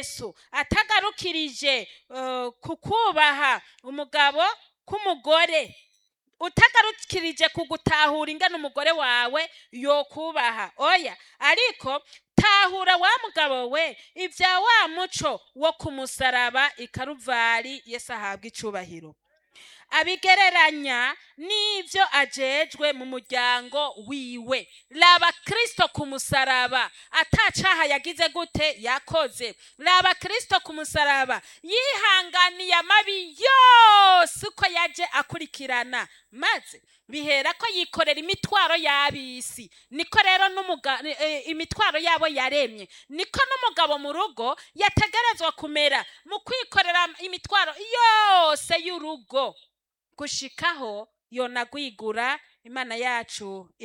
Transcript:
yesu atagarukirije eh, ku kubaha umugabo k'umugore utagarukirije ku gutahura ingana umugore wawe yokubaha oya ariko tahura wa mugabo we ibya wa muco wo kumusaraba ikaruvari yesu ahabwa icubahiro abigereranya n'ibyo ajejwe mu muryango wiwe raba kristo ku musaraba atacaha yagize gute yakoze raba kristo ku musaraba yihanganiye amabi yose uko yaje akurikirana maze bihera ko yikorera imitwaro y'ab'isi niko rero n'umuga- eh, imitwaro yabo yaremye niko n'umugabo mu rugo yategerezwa kumera mu kwikorera imitwaro yose y'urugo gushikaho yonagwigura imana yacu